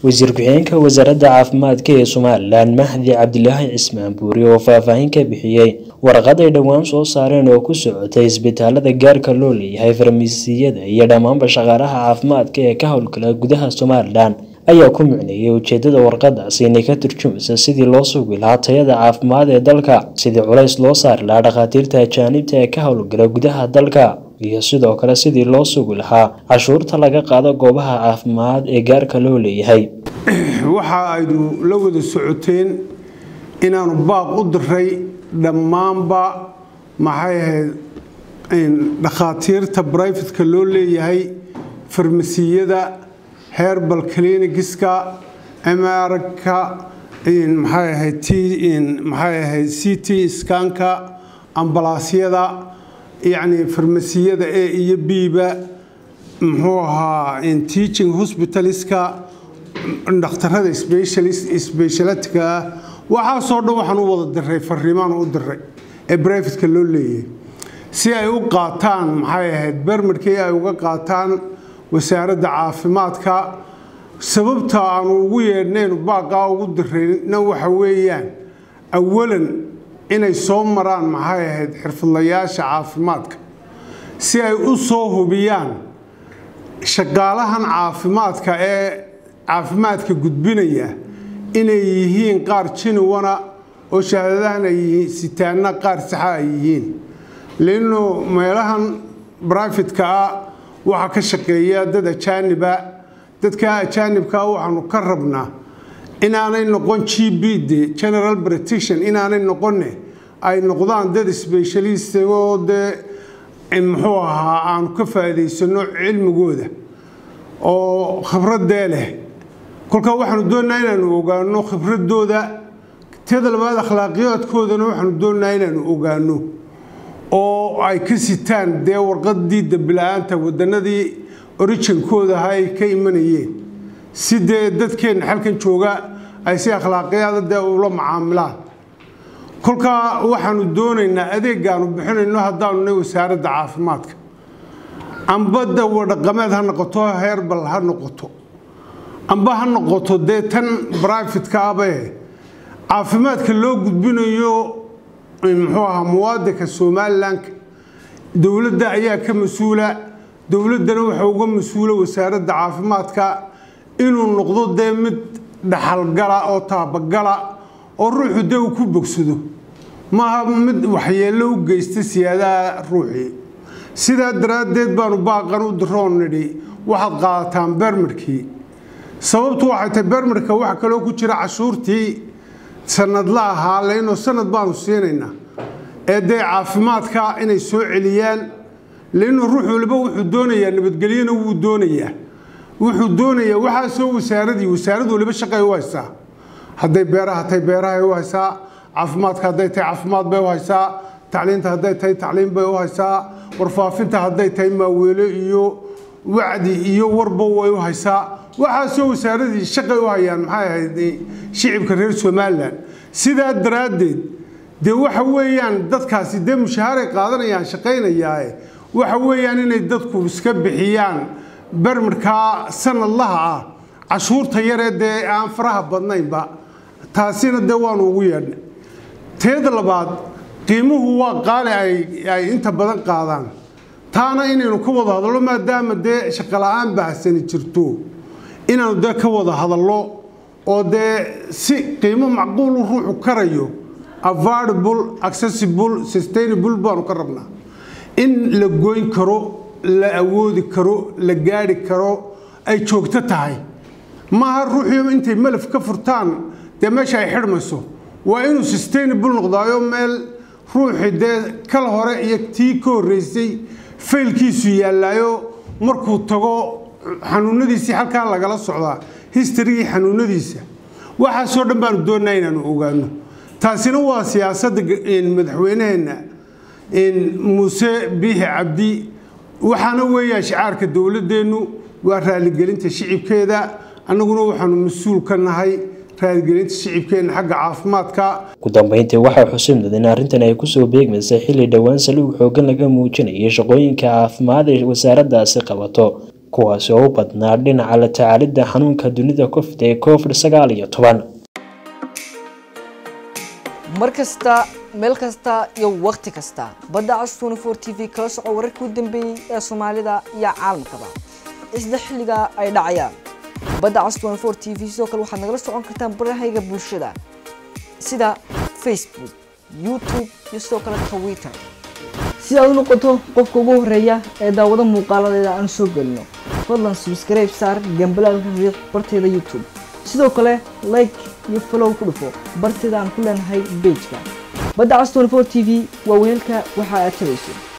wasiir ku-xigeenka wasaaradda caafimaadka ee somalilan mahdi cabdilaahi cismaan buuri oo faahfaahin ka bixiyey warqad ay dhowaan soo saareen oo ku socotay isbitaalada gaarka loo leeyahay farmasiyada iyo dhammaanba shaqaalaha caafimaadka ee ka howlgala gudaha somalilan ayaa ku micneeyay ujeedada warqadaasi inay ka turjumaysa sidii loo sugi lahaa tayada caafimaad ee dalka sidii culays loo saari lahaa dhakhaatiirta ajaanibta ee ka howlgala gudaha dalka iyo sidoo kale sidii loo sugi lahaa cashuurta laga qaado goobaha caafimaad ee gaarka loo leeyahay waxa aynu la wada socoteen inaanu baaq u diray dhammaanba maxay ahayd dhakhaatiirta brifatka loo leeyahay farmasiyada herbal clinigiska mrka maxay ahayd maxay ahayd c t skanka ambalaasyada yacni farmasiyada e iyo biba muxuu ahaa teaching hospitaliska dhakhtarada sbeshalatka ah waxaasoo dhan waxaan u wada diray fariimaan u diray ee brifatka loo leeyahay si ay u qaataan maxay ahayd bermarkii ay uga qaataan wasaaradda caafimaadka sababta aanu ugu yeedhnaynu baaqaa ugu dirayna waxa weeyaan awalan inay soo maraan maxay ahayd xirfadlayaasha caafimaadka si ay u soo hubiyaan shaqaalahan caafimaadka ee caafimaadka gudbinaya inay yihiin qaar jiniwana oo shahaadadahan ay yihiin sitaanna qaar saxa ay yihiin leanno meelahan brifatka ah waxaa ka shaqeeya dad ajaaniba dadka ajaanibkaa waxaanu ka rabnaa inaanay noqon g b de general britition inaanay noqonne ay noqdaan dad sbeshalist oo dee muxuu ahaa aanu ka faa'iidaysano cilmigooda oo khibradee leh kolkaa waxaanu doonnaa inaanu ogaano khibradooda teeda labaad akhlaaqiyaadkoodana waxaanu doonnaa inaanu ogaano oo ay ka sitaan dee warqadii dambila'aanta wadanadii orijinkooda aha ay ka imanayeen si dee dadkeenna xalkan jooga ay si akhlaaqiyaada dee ula macaamilaan kolkaa waxaanu doonaynaa adeegaanu bixinayno haddaanu nay wasaaradda caafimaadka amba dawadhaqameed ha noqoto herbal ha noqoto amba ha noqoto dee tan brifatka abe caafimaadka loo gudbinayo muxuu ahaa muwaadinka somalilanka dowladda ayaa ka mas-uula dowladdana waxa uga mas-uula wasaaradda caafimaadka inuu noqdo dee mid dhaxalgala oo taabagala oo ruuxu dee uu ku bogsado maaha mid waxyeello u geysta siyaadaha ruuxii sidaa daraaddeed baanu baaqan u diroon nidhi waxaad qaadataan bermarkii sababtu waxay tahay bermarka waxa kaloo ku jira cashuurtii sanadla ahaa laynoo sanad baanu siinaynaa ee dee caafimaadka inay soo celiyaan laynoo ruux waliba wuxuu doonayaa nabadgelyona wuu doonayaa wuxuu doonayaa waxaasoo wasaaradii wasaarad waliba shaqay u haysaa hadday beeraha tahay beerahay u haysaa caafimaadka hadday tahay caafimaad bay u haysaa tacliinta hadday tahay tacliin bay u haysaa warfaafinta hadday tahay maaweelo iyo wacdi iyo warba way u haysaa waxaasoo wasaaradii shaqay u hayaan maxay ahayd shicibka reer somalilan sidaa daraaddeed dee waxa weeyaan dadkaasi dee mushahaaray qaadanayaan shaqaynayaae waxa weeyaan inay dadku iska bixiyaan bermarkaa sanadlaha ah cashuurta yaree dee aan faraha badnaynba taasina dee waanu ugu yeedhnay teeda labaad qiimuhu waa qaali ay inta badan qaadaan taana inaynu ka wada hadallo maadaama dee shaqola'aan bahsani jirto inaanu dee ka wada hadallo oo dee si qiimo macquulu ruuxu karayo avardable accessible sustainable baanu ka rabnaa in la goyn karo la awoodi karo la gaadhi karo ay joogto tahay maaha ruuxiyo intay malaf ka furtaan dee meesha ay xidhmayso waa inuu sustainable noqdaayo meel ruuxi dee kal hore iyo tii ka horreysay faylkiisu yaallaayo markuu tago xanuunadiisii halkaa lagala socdaa historygii xanuunadiisa waxaasoo dhan baanu doonnaa inaanu ogaano taasina waa siyaasadda madaxweyneheenna muuse biixi cabdi waxaana weeyaa shicaarka dowladdeennu waa raaligelinta shicibkeeda annaguna waxaanu mas-uul ka nahay raaligelinta shicibkeenna xagga caafimaadka ugu dambeyntii waxaa xusid mudan in arrintan ay kusoo beegmaysay xilli dhowaan saliig xoogan laga muujinayay shaqooyinka caafimaad ee wasaaraddaasi qabato kuwaasi oo u badnaa dhinaca la tacaalidda xanuunka dunida covid ee covid sagaal iyo toban mar kasta meel kasta iyo wakhti kasta badda cas twenty four t v kala soco wararkii u dambeeyey ee soomaalida iyo caalamkaba isla xilliga ay dhacayaan badda cas twenty four t v sidoo kale waxaad nagala socon kartaan barahayga bulshada sida facebook youtube iyo sidoo kale twitter si aad u noqoto qofka ugu horeeya ee daawado muuqaaladeeda aan soo gelino fadlan subscribe saar gambalaalka riiq barteeda youtube sidoo kale like iyo follow ku dhufo barteeda aan ku leenahay bejka badda cas twenty four t v waa weelka waxa aad tabayso